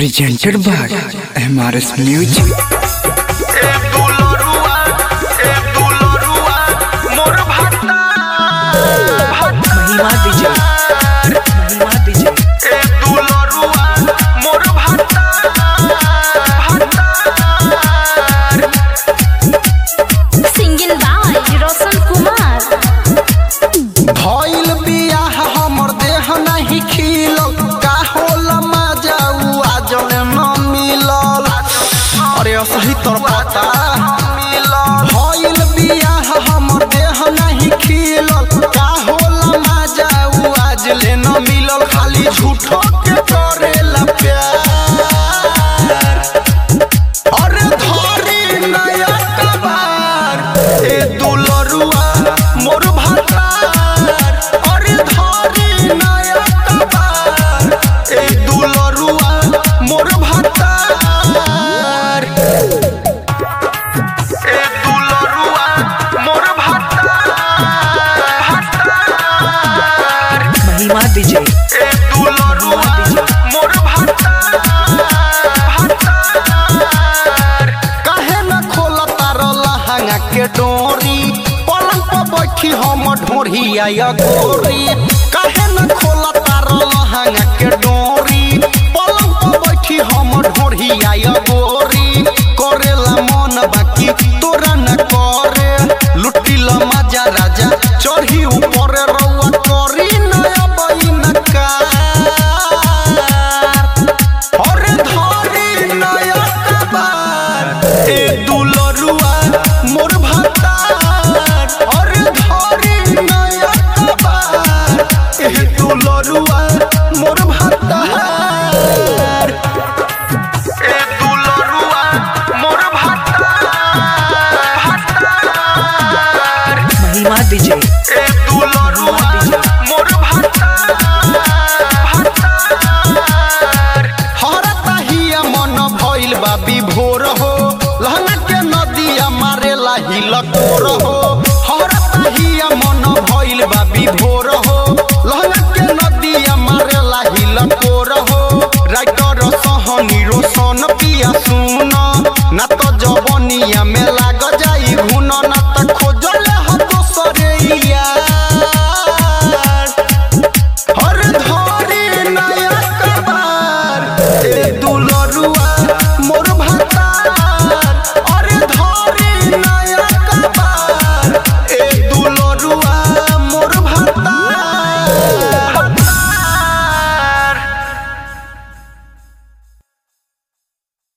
presented by MRS Music. ए दुलरुआ ए दुलरुआ मोर भाता महिमा डीजे महिमा डीजे ए दुलरुआ मोर भाता Singing by Roshan Kumar. भइल बियाह हमर देह नाही खिलल का होला मजा उ आजल न मिलल अरे असही तोर पता भइल बियाह हमर देह नाही खिलल का होला मजा उ आजले न मिलल खाली झूठो के करेला प्यार अरे धरी नया कबार ए दुलरुआ मोर भातार अरे धरी नया कबार ए दुलरुआ मोर भातार ए दुलरुआ मोर भाता महिमा डीजे ए दुलरुआ मोर भाता काहे न खोला तार लहंगा के डोरी पलंग पर बैठी हम ढोरी आया गोरी काहे न खोला तार लहंगा के डोरी पलंग पर बैठी हम ढोरी आया गोरी करेला मन बाकी तोरा न करे लुटिल मजा राजा चढ़ी ऊपर रउआ करी नया बहिन का अरे धरी नया कबार ए दुलरुआ मोर भातार अरे धरी नया कबार ए दुलरुआ मोर भातार ए दुलरुआ मोर भाता महिमा डीजे ए दुलरुआ मोर भाता हरता हिया मन भइल बा विभोर हो लहंगा के नदिया मारेला हिलकोर हो हरता हिया मन भइल बा विभोर हो लहंगा के नदिया मारेला हिलकोर हो राइटर सहनी रोशन पिया सुन